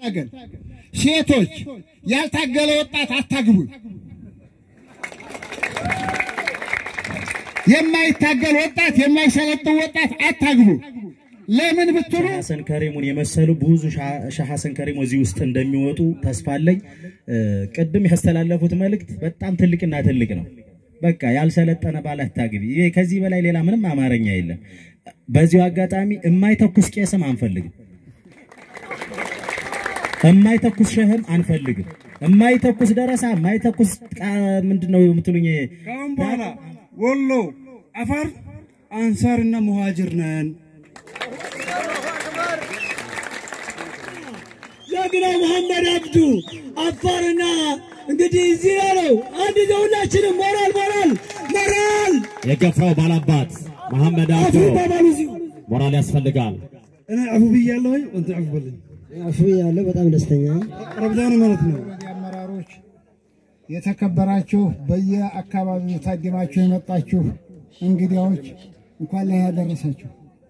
ታገል። ሴቶች ያልታገለ ወጣት አታግቡ። የማይታገል ወጣት የማይሰለጥን ወጣት አታግቡ። ለምን ብትሉ ሐሰን ከሪሙን የመሰሉ ብዙ ሻህ ሐሰን ከሪም እዚህ ውስጥ እንደሚወጡ ተስፋ አለኝ። ቅድም ያስተላለፉት መልእክት በጣም ትልቅና ትልቅ ነው። በቃ ያልሰለጠነ ባል አታግቢ። ይሄ ከዚህ በላይ ሌላ ምንም አማርኛ የለም። በዚሁ አጋጣሚ የማይተኩስ ቄስም አንፈልግም፣ የማይተኩስ ሸህም አንፈልግም፣ የማይተኩስ ደረሳ፣ የማይተኩስ ምንድነው የምትሉኝ? ከአሁን በኋላ ወሎ፣ አፋር አንሳርና ሙሃጅር ነን። ጀግና መሐመድ አብዱ አፋርና እንግዲህ እዚህ ያለው አንድ ሁላችንም ሞራል ሞራል ሞራል የገፋው ባላባት መሐመድ አፉ አብዱ ባባሉ እዚሁ ሞራል ያስፈልጋል። እኔ አፉ ብያለሁ፣ አንተ አፉ በለኝ። አፉ ያለው በጣም ደስተኛ ረብዳን ማለት ነው። አመራሮች የተከበራችሁ በየአካባቢው ታድማችሁ የመጣችሁ እንግዲያዎች እንኳን ላይ ያደረሳችሁ።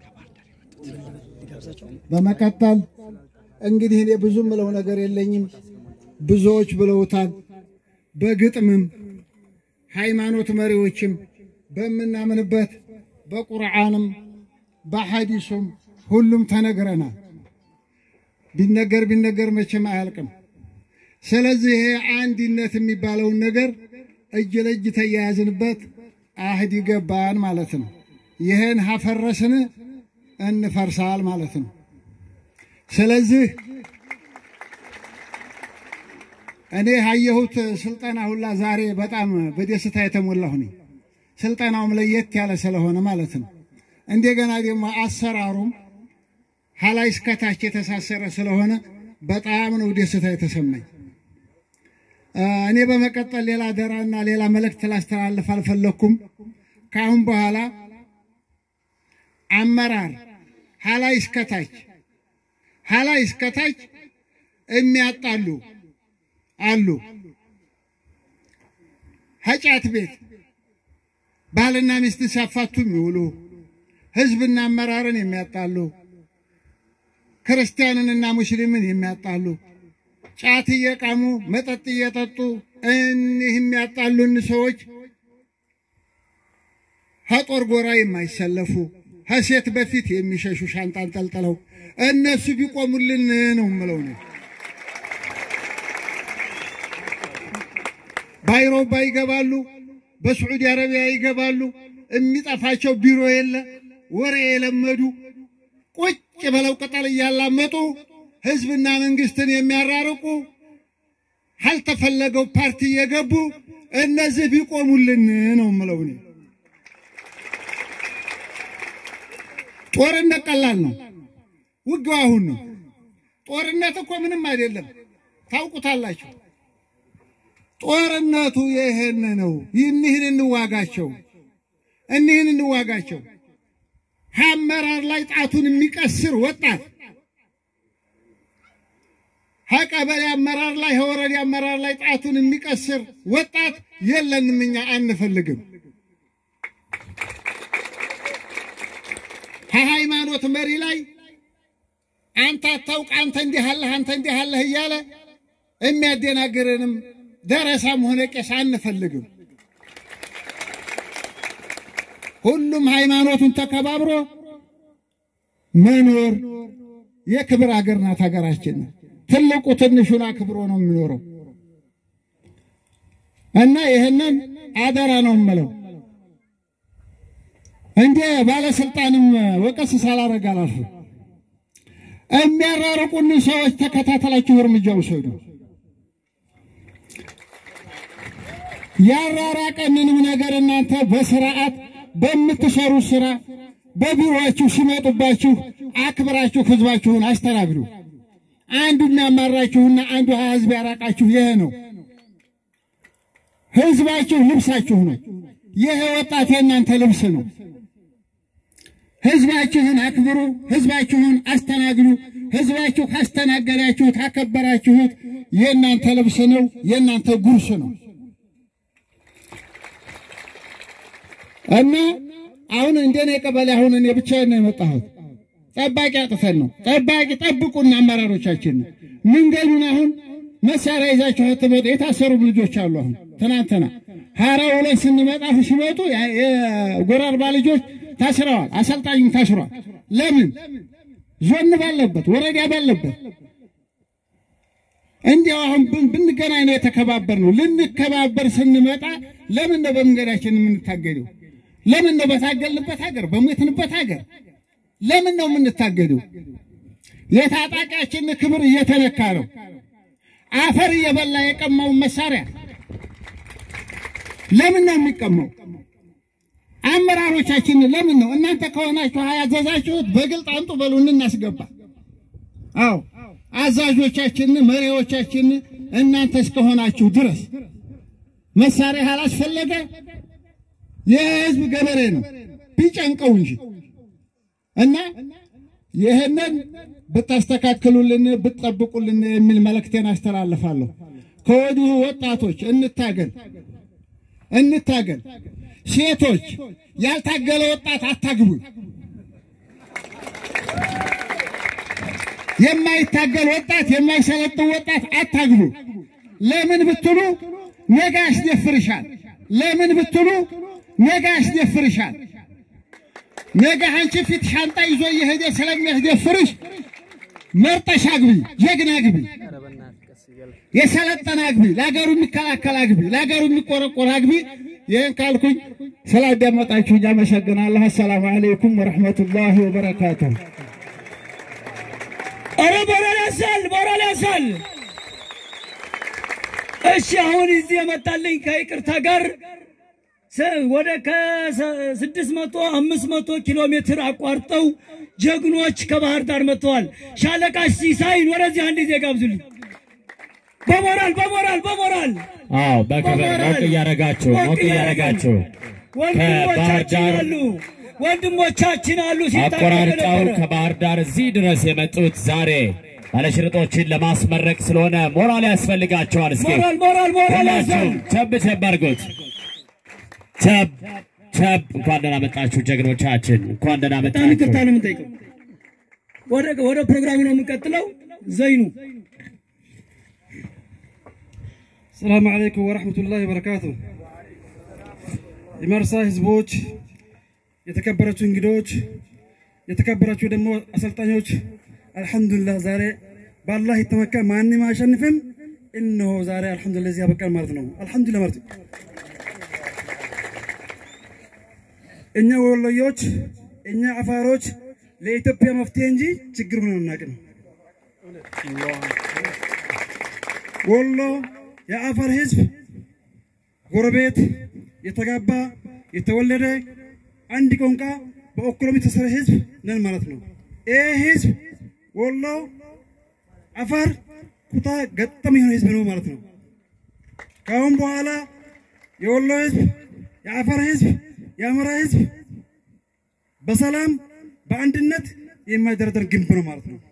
በመቀጠል እንግዲህ እኔ ብዙ ምለው ነገር የለኝም፣ ብዙዎች ብለውታል። በግጥምም ሃይማኖት መሪዎችም በምናምንበት በቁርአንም በሐዲሱም ሁሉም ተነግረናል። ቢነገር ቢነገር መቼም አያልቅም። ስለዚህ ይሄ አንድነት የሚባለውን ነገር እጅ ለእጅ ተያያዝንበት አህድ ገባን ማለት ነው። ይህን ሀፈረስን እንፈርሳል ማለት ነው። ስለዚህ እኔ ያየሁት ስልጠና ሁላ ዛሬ በጣም በደስታ የተሞላሁ ነኝ። ስልጠናውም ለየት ያለ ስለሆነ ማለት ነው። እንደገና ደግሞ አሰራሩም ሀላይ እስከታች የተሳሰረ ስለሆነ በጣም ነው ደስታ የተሰማኝ። እኔ በመቀጠል ሌላ አደራና ሌላ መልእክት ላስተላልፍ አልፈለኩም። ከአሁን በኋላ አመራር ሀላይ እስከታች ሀላይ እስከታች የሚያጣሉ አሉ። ሀጫት ቤት ባልና ሚስት ሲያፋቱ የሚውሉ ህዝብና አመራርን የሚያጣሉ ክርስቲያንንና ሙስሊምን የሚያጣሉ ጫት እየቃሙ መጠጥ እየጠጡ እኒህ የሚያጣሉን ሰዎች ከጦር ጎራ የማይሰለፉ ከሴት በፊት የሚሸሹ ሻንጣ አንጠልጥለው እነሱ ቢቆሙልን ነው የምለው ነው። በአውሮፓ ይገባሉ፣ በስዑዲ አረቢያ ይገባሉ። የሚጠፋቸው ቢሮ የለ ወሬ የለመዱ ቁጭ ብለው ቅጠል እያላመጡ ህዝብና መንግስትን የሚያራርቁ ካልተፈለገው ፓርቲ እየገቡ እነዚህ ቢቆሙልን ነው የምለው እኔ። ጦርነት ቀላል ነው፣ ውጊያው አሁን ነው። ጦርነት እኮ ምንም አይደለም፣ ታውቁታላችሁ። ጦርነቱ ይሄን ነው። እኒህን እንዋጋቸው፣ እኒህን እንዋጋቸው። ከአመራር ላይ ጣቱን የሚቀስር ወጣት ከቀበሌ አመራር ላይ ከወረዳ አመራር ላይ ጣቱን የሚቀስር ወጣት የለንም፣ እኛ አንፈልግም። ከሃይማኖት መሪ ላይ አንተ አታውቅ፣ አንተ እንዲህ አለህ፣ አንተ እንዲህ አለህ እያለ የሚያደናግረንም ደረሳም ሆነ ቄስ አንፈልግም። ሁሉም ሃይማኖቱን ተከባብሮ መኖር የክብር አገር ናት ሀገራችን። ትልቁ ትንሹን አክብሮ ነው የሚኖረው እና ይህንን አደራ ነው የምለው። እንደ ባለስልጣንም ወቀስ ሳላረግ አላልፍም። የሚያራርቁን ሰዎች ተከታተላችሁ እርምጃ ውሰዱ። ያራራቀንንም ነገር እናንተ በስርዓት በምትሰሩ ስራ በቢሮአችሁ ሲመጡባችሁ አክብራችሁ ህዝባችሁን አስተናግዱ። አንዱ የሚያማራችሁና አንዱ ህዝብ ያራቃችሁ ይሄ ነው። ህዝባችሁ ልብሳችሁ ነው። ይሄ ወጣት የእናንተ ልብስ ነው። ህዝባችሁን አክብሩ፣ ህዝባችሁን አስተናግዱ። ህዝባችሁ ካስተናገዳችሁት ካከበራችሁት የእናንተ ልብስ ነው፣ የእናንተ ጉርስ ነው እና አሁን እንደኔ ቀበሌ አሁን እኔ ብቻዬን ነው የመጣሁት። ጠባቂ አጥተን ነው። ጠባቂ ጠብቁና አመራሮቻችን መንገዱን አሁን መሳሪያ ይዛችሁ ትመጡ የታሰሩ ልጆች አሉ። አሁን ትናንትና ሀራ ሁለት ስንመጣ ሲመጡ የጎራርባ ልጆች ታስረዋል። አሰልጣኙም ታስሯል። ለምን ዞን ባለበት ወረዳ ባለበት እንዲያው አሁን ብን- ብንገናኝ ነው የተከባበር ነው። ልንከባበር ስንመጣ ለምን ነው በመንገዳችን የምንታገደው? ለምን ነው በታገልንበት ሀገር በሞትንበት ሀገር ለምን ነው የምንታገደው? የታጣቂያችን ክብር እየተነካ ነው። አፈር እየበላ የቀማውን መሳሪያ ለምን ነው የሚቀማው? አመራሮቻችን ለምን ነው እናንተ ከሆናችሁ ያዘዛችሁት በግልጥ አንጡ በሉን እናስገባ። አዎ አዛዦቻችን መሪዎቻችን እናንተ እስከሆናችሁ ድረስ መሳሪያ ያላስፈለገ የህዝብ ገበሬ ነው ቢጨንቀው እንጂ እና ይህንን ብታስተካክሉልን ብትጠብቁልን የሚል መልእክቴን አስተላልፋለሁ። ከወዲሁ ወጣቶች እንታገል እንታገል። ሴቶች ያልታገለ ወጣት አታግቡ። የማይታገል ወጣት የማይሰለጥን ወጣት አታግቡ። ለምን ብትሉ ነገ ያስደፍርሻል። ለምን ብትሉ ነገ ያስደፍርሻል። ነገ አንቺ ፊት ሻንጣ ይዞ እየሄደ ስለሚያስደፍርሽ መርጠሽ አግቢ፣ ጀግና አግቢ፣ የሰለጠነ አግቢ፣ ለሀገሩ የሚከላከል አግቢ፣ ለሀገሩ የሚቆረቆር አግቢ። ይህን ካልኩኝ ስላዳመጣችሁኝ አመሰግናለሁ። አሰላሙ አለይኩም ወረሕመቱላሂ ወበረካቱሁ። ኧረ ሞራል ያሳል፣ ሞራል ያሳል። እሺ አሁን እዚህ የመጣልኝ ከይቅርታ ጋር ስ- ወደ ከስድስት መቶ አምስት መቶ ኪሎ ሜትር አቋርጠው ጀግኖች ከባህር ዳር መጥተዋል። ሻለቃ ሲሳይን ወደዚህ አንድ ጊዜ ጋብዙልኝ። በሞራል በሞራል በሞራል አዎ በክብር ሞቅ እያደረጋችሁ ሞቅ እያደረጋችሁ ከባህር ወንድሞቻችን ዳር አሉ፣ ወንድሞቻችን አሉ ሲታገሉ አቆራርጠው ነበረ። ከባህር ዳር እዚህ ድረስ የመጡት ዛሬ ባለሽርጦችን ለማስመረቅ ስለሆነ ሞራል ያስፈልጋቸዋል። እስኪ ሞራል ሞራል ሞራል ያሳል። ሁላችሁም ቸብ ቸብ አድርጉት። ቸብ ቸብ። እንኳን ደህና መጣችሁ ጀግኖቻችን፣ እንኳን ደህና በጣም ይቅርታ መጣችሁ። ነው የምንጠይቀው። ወደ ወደ ፕሮግራሙ ነው የምንቀጥለው። ዘይኑ ሰላም አለይኩም ወረሕመቱላሂ ወበረካቱ። የመርሳ ህዝቦች፣ የተከበራችሁ እንግዶች፣ የተከበራችሁ ደግሞ አሰልጣኞች፣ አልሐምዱሊላህ ዛሬ በአላህ የተመካ ማንም አያሸንፍም። እነሆ ዛሬ አልሐምዱሊላህ እዚህ ያበቃል ማለት ነው። አልሐምዱሊላህ ማለት ነው። እኛ ወሎዮች፣ እኛ አፋሮች ለኢትዮጵያ መፍትሄ እንጂ ችግር ሆነን አናውቅም። ወሎ የአፋር ህዝብ ጎረቤት የተጋባ የተወለደ አንድ ቋንቋ በኢኮኖሚ የተሰረ ህዝብ ነን ማለት ነው። ይህ ህዝብ ወሎ አፋር ኩታ ገጠም የሆነ ህዝብ ነው ማለት ነው። ከአሁን በኋላ የወሎ ህዝብ፣ የአፋር ህዝብ፣ የአማራ ህዝብ በሰላም በአንድነት የማይደረደር ግንብ ነው ማለት ነው።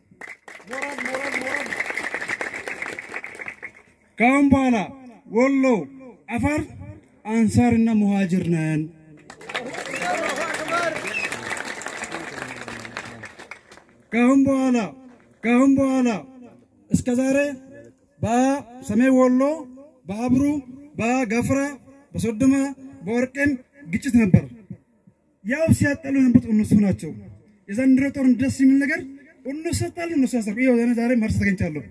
ከአሁን በኋላ ወሎ አፋር አንሳርና ሙሃጅር ነን። ከአሁን በኋላ ከአሁን በኋላ እስከ ዛሬ በሰሜን ወሎ በአብሩ በገፍራ በሶዶማ በወርቅን ግጭት ነበር። ያው ሲያጠሉ የነበሩት እነሱ ናቸው። የዘንድሮ ጦርነት ደስ የሚል ነገር እነሱ ያጣሉ፣ እነሱ ያሳቁ። ይኸው እኔ ዛሬ መርሳ ተገኝቻለሁ።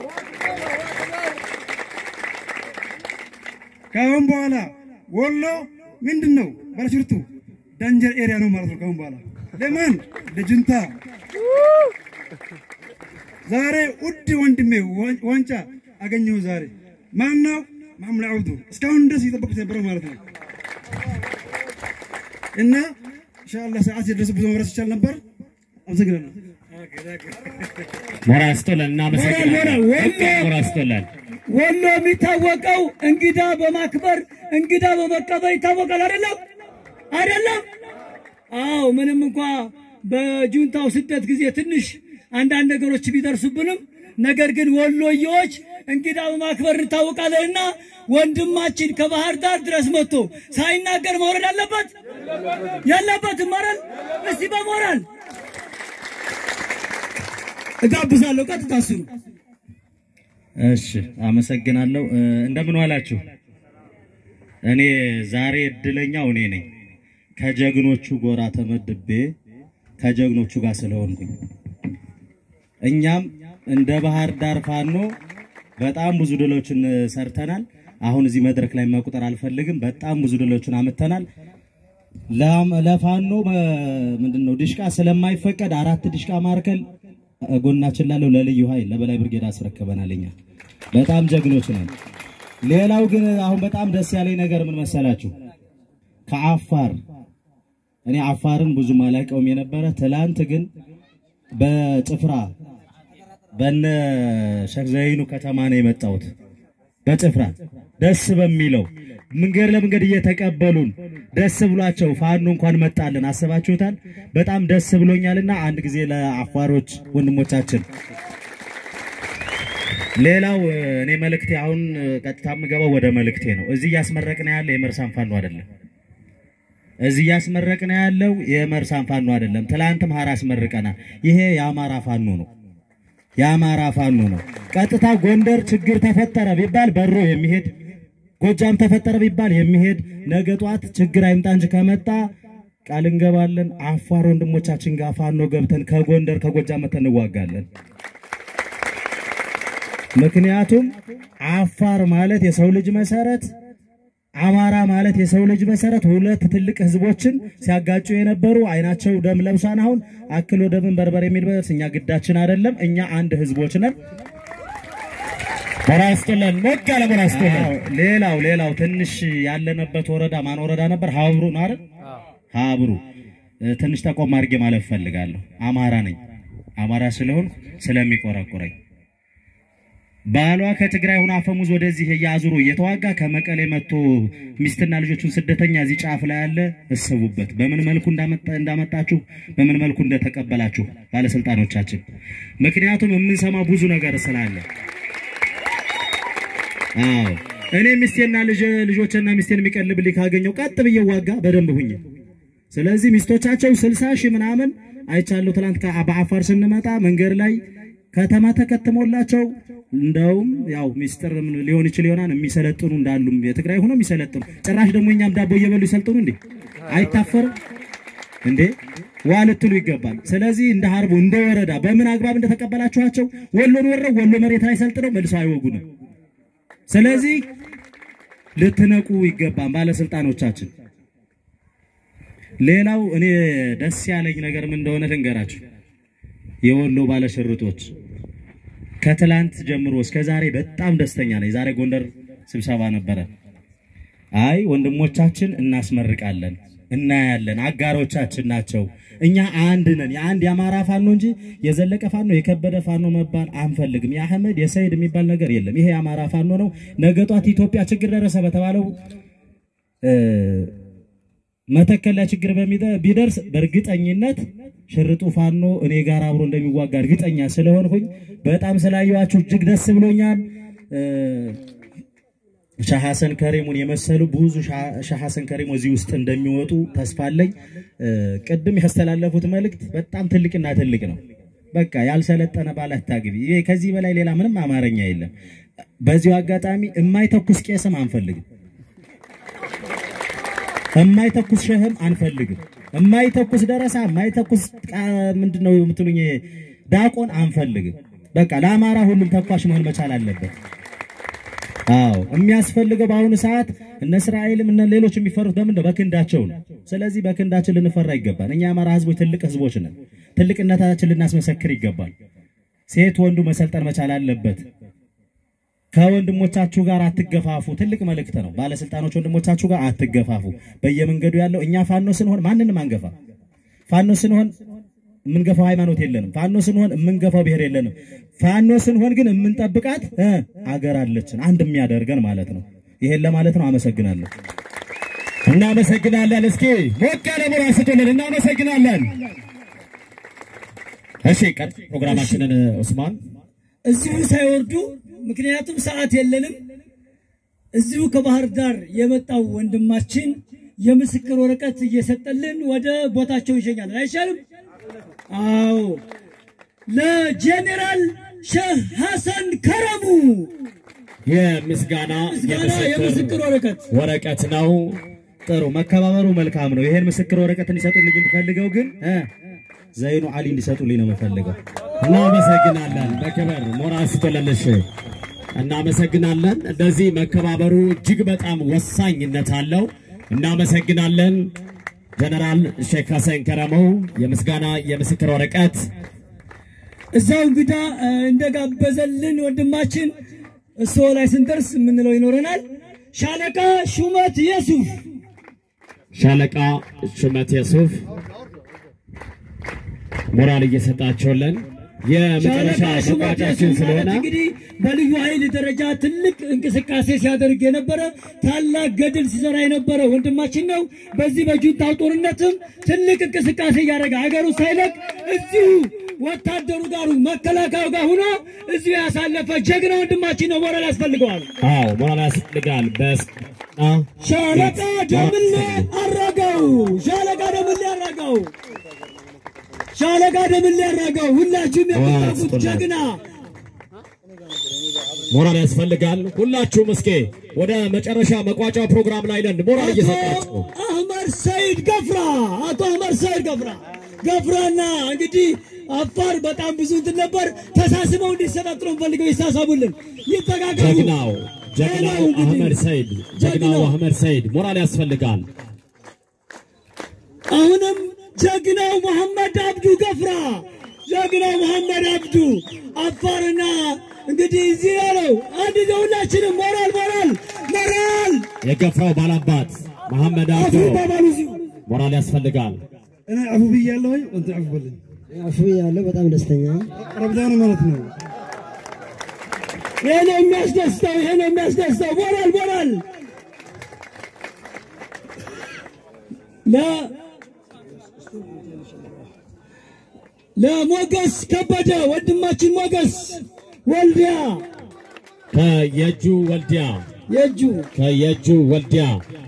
ከአሁን በኋላ ወሎ ምንድን ነው ባለሽርጡ ዳንጀር ኤሪያ ነው ማለት ነው። ከአሁን በኋላ ለማን ለጁንታ ዛሬ ውድ ወንድሜ ዋንጫ አገኘሁ ዛሬ። ማነው? መሐመድ አብዱ እስካሁን ድረስ እየጠበቁት ነበረው ማለት ነው። እና ኢንሻአላህ ሰዓት የደረሰ ብዙ መብረስ ይቻል ነበር። አመሰግናለሁ። ሞራል ስጦለን፣ እናመሰግናለን። ሞራል፣ ሞራል፣ ወሎ! ሞራል ስጦለን። ወሎ የሚታወቀው እንግዳ በማክበር እንግዳ በመቀበል ይታወቃል። አይደለም አይደለም? አዎ ምንም እንኳ በጁንታው ስደት ጊዜ ትንሽ አንዳንድ ነገሮች ቢደርሱብንም ነገር ግን ወሎዬዎች እንግዳ በማክበር እንታወቃለንና ወንድማችን ከባህር ዳር ድረስ መጥቶ ሳይናገር መውረድ አለበት የለበትም? ማረን እስቲ በሞራል እጋብዛለሁ። ቀጥታ እሱ ነው። እሺ አመሰግናለሁ። እ፣ እንደምን ዋላችሁ? እኔ ዛሬ እድለኛው እኔ ነኝ። ከጀግኖቹ ጎራ ተመድቤ ከጀግኖቹ ጋር ስለሆንኩኝ እኛም እንደ ባህር ዳር ፋኖ በጣም ብዙ ድሎችን ሰርተናል። አሁን እዚህ መድረክ ላይ መቁጠር አልፈልግም። በጣም ብዙ ድሎችን አምጥተናል። ለም- ለፋኖ ምንድን ነው ድሽቃ ስለማይፈቀድ አራት ድሽቃ ማርከል ጎናችን ላለው ለልዩ ኃይል ለበላይ ብርጌድ አስረክበናል። እኛ በጣም ጀግኖች ነን። ሌላው ግን አሁን በጣም ደስ ያለኝ ነገር ምን መሰላችሁ? ከአፋር እኔ አፋርን ብዙም አላውቀውም የነበረ ትላንት ግን በጭፍራ በነ ሸክ ዘይኑ ከተማ ነው የመጣሁት። በጭፍራ ደስ በሚለው መንገድ ለመንገድ እየተቀበሉን ደስ ብሏቸው ፋኖ እንኳን መጣልን። አስባችሁታል? በጣም ደስ ብሎኛልና አንድ ጊዜ ለአፋሮች ወንድሞቻችን። ሌላው እ፣ እኔ መልእክቴ አሁን እ፣ ቀጥታ የምገባው ወደ መልእክቴ ነው። እዚህ እያስመረቅን ያለ የመርሳን ፋኖ አይደለም። እዚህ እያስመረቅን ያለው የመርሳን ፋኖ አይደለም። ትላንትም ሀራ አስመርቀናል። ይሄ የአማራ ፋኖ ነው። የአማራ ፋኖ ነው። ቀጥታ ጎንደር ችግር ተፈጠረ ቢባል በሮ የሚሄድ ጎጃም ተፈጠረ ቢባል የሚሄድ ነገ ጧት ችግር አይምጣ እንጂ ከመጣ ቃል እንገባለን። አፋር ወንድሞቻችን ጋር ፋኖ ገብተን ከጎንደር ከጎጃም መተን እንዋጋለን። ምክንያቱም አፋር ማለት የሰው ልጅ መሰረት፣ አማራ ማለት የሰው ልጅ መሰረት ሁለት ትልቅ ህዝቦችን ሲያጋጩ የነበሩ አይናቸው ደም ለብሷን አሁን አክሎ ደምን በርበር የሚል በስ እኛ ግዳችን አይደለም። እኛ አንድ ህዝቦች ነን። ሞራ ያስጥልን፣ ሞቅ ያለ ሞራ ያስጥልን። አዎ፣ ሌላው ሌላው ትንሽ ያለንበት ወረዳ ማን ወረዳ ነበር? ሀብሩ ነው አይደል? ሀብሩ እ፣ ትንሽ ተቆም አድርጌ ማለት ፈልጋለሁ። አማራ ነኝ። አማራ ስለሆን ስለሚቆረቁረኝ ባሏ ከትግራይ ሆኖ አፈሙዝ ወደዚህ እያዙሮ እየተዋጋ ከመቀሌ መጥቶ ሚስትና ልጆቹን ስደተኛ እዚህ ጫፍ ላይ ያለ እሰቡበት። በምን መልኩ እንዳመጣ- እንዳመጣችሁ በምን መልኩ እንደተቀበላችሁ ባለስልጣኖቻችን። ምክንያቱም የምንሰማው ብዙ ነገር ስላለ አዎ እኔ ሚስቴና ልጅ ልጆችና ሚስቴን የሚቀልብልኝ ካገኘው ቀጥ ብዬ ዋጋ በደንብ ሁኝ። ስለዚህ ሚስቶቻቸው ስልሳ ሺህ ምናምን አይቻለሁ። ትናንት ከ- በአፋር ስንመጣ መንገድ ላይ ከተማ ተከትሞላቸው እንደውም ያው ሚስጥር ምን ሊሆን ይችል ይሆናል የሚሰለጥኑ እንዳሉ የትግራይ ሆኖ የሚሰለጥኑ ጭራሽ ደግሞ እኛም ዳቦ እየበሉ ይሰልጥኑ እንዴ? አይታፈርም እንዴ? ዋ ልትሉ ይገባል። ስለዚህ እንደ ሀርቡ እንደ ወረዳ በምን አግባብ እንደተቀበላችኋቸው ወሎን ወረው ወሎ መሬት ላይ ሰልጥነው መልሰው አይወጉንም። ስለዚህ ልትነቁ ይገባል ባለስልጣኖቻችን። ሌላው እኔ ደስ ያለኝ ነገር ምን እንደሆነ ልንገራችሁ። የወሎ ባለሽርጦች ከትላንት ጀምሮ እስከ ዛሬ በጣም ደስተኛ ነኝ። ዛሬ ጎንደር ስብሰባ ነበረ። አይ ወንድሞቻችን እናስመርቃለን፣ እናያለን፣ አጋሮቻችን ናቸው። እኛ አንድ ነን። የአንድ የአማራ ፋኖ እንጂ የዘለቀ ፋኖ የከበደ ፋኖ መባል አንፈልግም። የአህመድ የሰይድ የሚባል ነገር የለም። ይሄ የአማራ ፋኖ ነው። ነገ ጧት ኢትዮጵያ ችግር ደረሰ በተባለው እ፣ መተከል ላይ ችግር በሚደ- ቢደርስ በእርግጠኝነት ሽርጡ ፋኖ እኔ ጋር አብሮ እንደሚዋጋ እርግጠኛ ስለሆንኩኝ በጣም ስላየኋችሁ እጅግ ደስ ብሎኛል። እ፣ ሻህ ሐሰን ከሪሙን የመሰሉ ብዙ ሻህ- ሻህ ሐሰን ከሪሙ እዚህ ውስጥ እንደሚወጡ ተስፋ አለኝ። እ፣ ቅድም ያስተላለፉት መልእክት በጣም ትልቅና ትልቅ ነው። በቃ ያልሰለጠነ ባል አታግቢ። ይሄ ከዚህ በላይ ሌላ ምንም አማርኛ የለም። በዚሁ አጋጣሚ የማይተኩስ ቄስም አንፈልግም። የማይተኩስ ሸህም አንፈልግም። የማይተኩስ ደረሳ፣ የማይተኩስ ቃ- ምንድነው የምትሉኝ ዳቆን አንፈልግም። በቃ ለአማራ ሁሉም ተኳሽ መሆን መቻል አለበት። አዎ የሚያስፈልገው በአሁኑ ሰዓት እነ እስራኤልም እነ ሌሎች የሚፈሩት በምን ነው? በክንዳቸው ነው። ስለዚህ በክንዳችን ልንፈራ ይገባል። እኛ የአማራ ህዝቦች ትልቅ ህዝቦች ነን። ትልቅነታችን ልናስመሰክር ይገባል። ሴት ወንዱ መሰልጠን መቻል አለበት። ከወንድሞቻችሁ ጋር አትገፋፉ። ትልቅ መልእክት ነው። ባለስልጣኖች ወንድሞቻችሁ ጋር አትገፋፉ። በየመንገዱ ያለው እኛ ፋኖ ስንሆን ማንንም አንገፋ። ፋኖ ስንሆን የምንገፋው ሃይማኖት የለንም። ፋኖ ስንሆን የምንገፋው ብሔር የለንም። ፋኖ ስንሆን ግን የምንጠብቃት እ አገር አለችን አንድ የሚያደርገን ማለት ነው። ይሄን ለማለት ነው። አመሰግናለሁ። እናመሰግናለን። እስኪ ሞቅ ያለ ሞራ ስጡልን። እናመሰግናለን። እሺ ቀጥ ፕሮግራማችንን ኡስማን እዚሁ ሳይወርዱ ምክንያቱም ሰዓት የለንም። እዚሁ ከባህር ዳር የመጣው ወንድማችን የምስክር ወረቀት እየሰጠልን ወደ ቦታቸው ይሸኛለን። አይሻልም? አዎ። ለጄኔራል ሼህ ሐሰን ከረሙ የምስጋና ምስጋና የምስክር ወረቀት ወረቀት ነው። ጥሩ መከባበሩ መልካም ነው። ይሄን ምስክር ወረቀት እንዲሰጡልኝ የምፈልገው ግን እ ዘይኑ አሊ እንዲሰጡልኝ ነው የምፈልገው። እናመሰግናለን። በክብር ሞራል ስቶለልሽ እናመሰግናለን። እንደዚህ መከባበሩ እጅግ በጣም ወሳኝነት አለው። እናመሰግናለን። ጀነራል ሼክ ሐሰን ከረመው የምስጋና የምስክር ወረቀት እዛው እንግዳ እ፣ እንደጋበዘልን ወንድማችን እሱ ላይ ስንደርስ የምንለው ይኖረናል። ሻለቃ ሹመት የሱፍ ሻለቃ ሹመት የሱፍ ሞራል እየሰጣቸውለን የመጨረሻ ሻለቃ ሹመት መቋጫችን የሱፍ ማለት ስለሆነ እንግዲህ በልዩ ኃይል ደረጃ ትልቅ እንቅስቃሴ ሲያደርግ የነበረ ታላቅ ገድል ሲሰራ የነበረ ወንድማችን ነው። በዚህ በጁንታው ጦርነትም ትልቅ እንቅስቃሴ እያደረገ ሀገሩ ሳይለቅ እዚሁ ወታደሩ ጋር መከላከያው ጋር ሆኖ እዚሁ ያሳለፈ ጀግና ወንድማችን ነው። ሞራል ያስፈልገዋል። አዎ ሞራል ያስፈልጋል። በስ ሻለቃ ደምሌ አራጋው ሻለቃ ደምሌ አራጋው ሻለቃ ደምሌ አራጋው ሁላችሁም የምታውቁት ጀግና ሞራል ያስፈልጋል። ሁላችሁም እስኪ ወደ መጨረሻ መቋጫ ፕሮግራም ላይ ነን። ሞራል አቶ እየሰጣችሁ አህመድ ሰይድ ገፍራ አቶ አህመድ ሰይድ ገፍራ ገፍራና እንግዲህ አፋር በጣም ብዙ እንትን ነበር። ተሳስበው እንዲሰጣጥሩ ፈልገው ይሳሳቡልን፣ ይተጋገሩ። ጀግናው ጀግናው ሌላው እንግዲህ አህመድ ሰይድ ጀግናው ጀግናው አህመድ ሰይድ ሞራል ያስፈልጋል። አሁንም ጀግናው መሐመድ አብዱ ገፍራ ጀግናው መሐመድ አብዱ አፋርና እንግዲህ እዚህ ያለው አንድ ጊዜ ሁላችንም ሞራል ሞራል ሞራል የገፍራው ባላባት መሐመድ አፉ አብዶ ይባባሉ እዚሁ ሞራል ያስፈልጋል። እኔ አፉ ብያለሁ ወይ አንተ አፉ በለኝ አፉ ያለው በጣም ደስተኛ ረብዳን ማለት ነው ይሄ ነው የሚያስደስተው፣ ይሄ ነው የሚያስደስተው። ሞራል ሞራል ለ ለሞገስ ከበደ ወንድማችን ሞገስ ወልዲያ ከየጁ ወልዲያ የእጁ ከየጁ ወልዲያ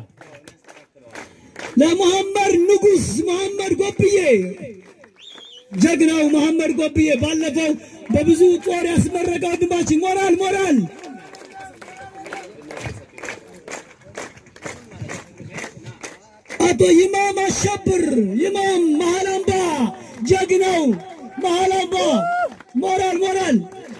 ለመሐመድ ንጉስ መሐመድ ጎብዬ ጀግናው መሐመድ ጎብዬ ባለፈው በብዙ ጦር ያስመረቀ ወንድማችን ሞራል ሞራል አቶ ይማም አሸብር ይማም መሃል አምባ ጀግናው መሃል አምባ ሞራል ሞራል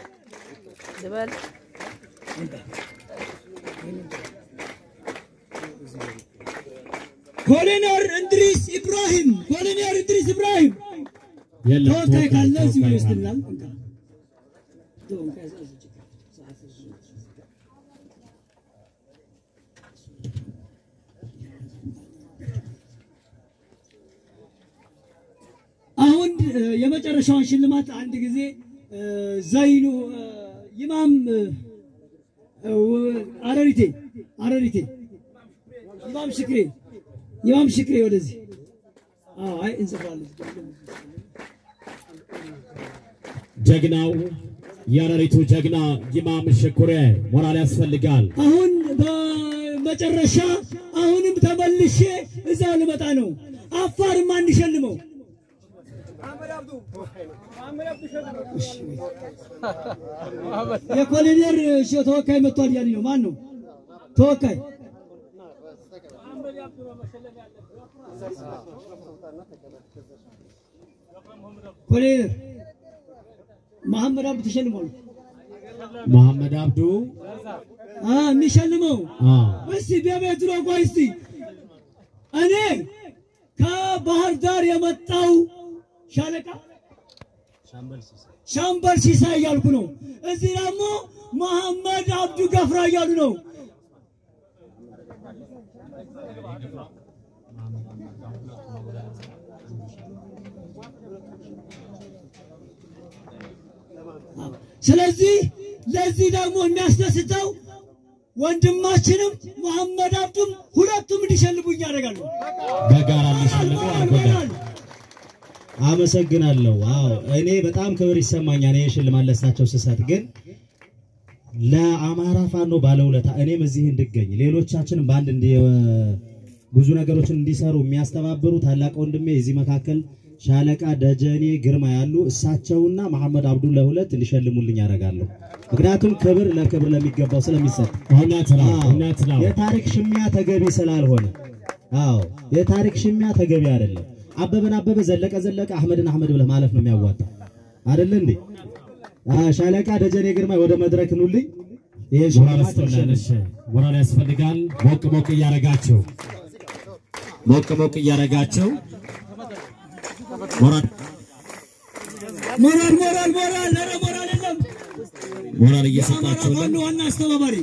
ኮሎኔል እንድሪስ ኢብራሂም ኮሎኔል እንድሪስ ኢብራሂም የለም ተወካይ ካለ እዚሁ ተወካይ ይወስድናል። አሁን እ፣ የመጨረሻውን ሽልማት አንድ ጊዜ እ፣ ዘይኑ እ፣ ይማም እ፣ እ፣ አረሪቴ አረሪቴ ይማም ሽክሬ ይማም ሽክሬ ወደዚህ አዎ፣ አይ እንጽፋለን። ጀግናው የአረሪቱ ጀግና ይማም ሽኩሬ ሞራል ያስፈልጋል። አሁን በመጨረሻ አሁንም ተመልሼ እዛ ልመጣ ነው። አፋርም አንሸልመው የኮሎኔል እሺ፣ ተወካይ መጥቷል እያለኝ ነው። ማን ነው ተወካይ? ኮሎኔል መሐመድ አብዱ ተሸልሟል። መሐመድ አብዱ አ የሚሸልመው አ እስቲ በቤት ነው። ቆይ እስቲ እኔ ከባህር ዳር የመጣው ሻለቃ ሻምበል ሲሳይ እያልኩ ነው። እዚህ ደግሞ መሐመድ አብዱ ገፍራ እያሉ ነው። ስለዚህ ለዚህ ደግሞ የሚያስደስተው ወንድማችንም መሐመድ አብዱም ሁለቱም እንዲሸልሙኝ ያደርጋሉ። በጋራ ሊሸልሙ አድርጎናል። አመሰግናለሁ። አዎ እኔ በጣም ክብር ይሰማኛል። ይህ ሽልማት ለሳቸው ስሰጥ ግን ለአማራ ፋኖ ባለውለታ እኔም እዚህ እንድገኝ ሌሎቻችንም በአንድ እንዲ ብዙ ነገሮችን እንዲሰሩ የሚያስተባብሩ ታላቅ ወንድሜ እዚህ መካከል ሻለቃ ደጀኔ ግርማ ያሉ እሳቸውና መሐመድ አብዱላ ሁለት እንዲሸልሙልኝ ያደርጋለሁ። ምክንያቱም ክብር ለክብር ለሚገባው ስለሚሰጥ እውነት ነው፣ አዎ፣ እውነት ነው። የታሪክ ሽሚያ ተገቢ ስላልሆነ፣ አዎ የታሪክ ሽሚያ ተገቢ አይደለም። አበበን አበበ፣ ዘለቀ ዘለቀ፣ አህመድን አህመድ ብለህ ማለፍ ነው የሚያዋጣ አይደለ እንዴ? አዎ፣ ሻለቃ ደጀኔ ግርማ ወደ መድረክ ኑልኝ። ይሄ ሞራል ሽልማት ስጡልን። እሺ፣ ሞራል ያስፈልጋል። ሞቅ ሞቅ እያረጋችሁ ሞቅ ሞቅ እያረጋችሁ ሞራል ሞራል ሞራል ሞራል ኧረ ሞራል የለም። ሞራል የአማራ እየሰጣችሁልን ፋኖ ዋና አስተባባሪ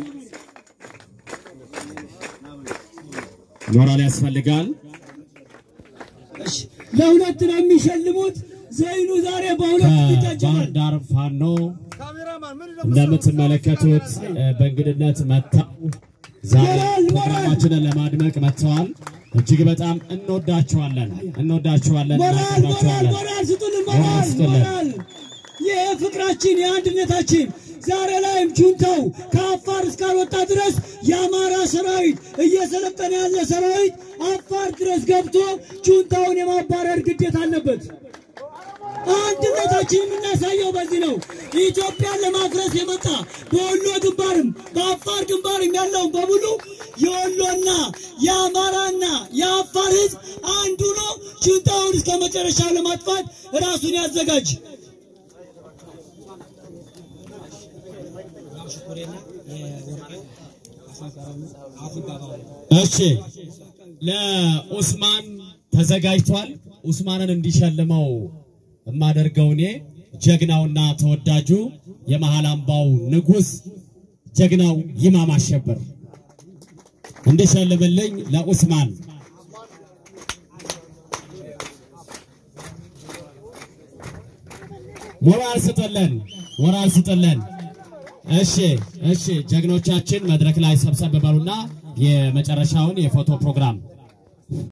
ሞራል ያስፈልጋል። እሺ፣ ለሁለት ነው የሚሸልሙት። ዘይኑ ዛሬ በሁለት ከባህር ይታጀባል። ዳር ፋኖ እንደምትመለከቱት እ፣ በእንግድነት መጥተው ዛሬ ሞራል፣ ሞራል። ፕሮግራማችንን ለማድመቅ መጥተዋል። እጅግ በጣም እንወዳችኋለን፣ እንወዳችኋለን፣ ሞራል ሞራል እናከብራችኋለን። ሞራል ስጡልን፣ ሞራል ሞራል ስጡልን። ሞራል። ይህ ፍቅራችን የአንድነታችን ዛሬ ላይም ጁንታው ከአፋር እስካልወጣ ድረስ የአማራ ሰራዊት እየሰለጠነ ያለ ሰራዊት አፋር ድረስ ገብቶ ጁንታውን የማባረር ግዴታ አለበት። አንድነታችን የምናሳየው በዚህ ነው። ኢትዮጵያን ለማፍረስ የመጣ በወሎ ግንባርም በአፋር ግንባርም ያለውን በሙሉ የወሎና የአማራና የአፋር ሕዝብ አንዱ ነው። ጁንታውን እስከ መጨረሻ ለማጥፋት ራሱን ያዘጋጅ። እሺ ለኡስማን ተዘጋጅቷል። ኡስማንን እንዲሸልመው የማደርገው እኔ ጀግናውና ተወዳጁ የመሃል አምባው ንጉሥ ጀግናው ይማም አሸብር እንዲሸልምልኝ ለኡስማን ሞራል ስጥልን፣ ሞራል ስጥልን። እሺ እሺ፣ ጀግኖቻችን መድረክ ላይ ሰብሰብ በሉና የመጨረሻውን የፎቶ ፕሮግራም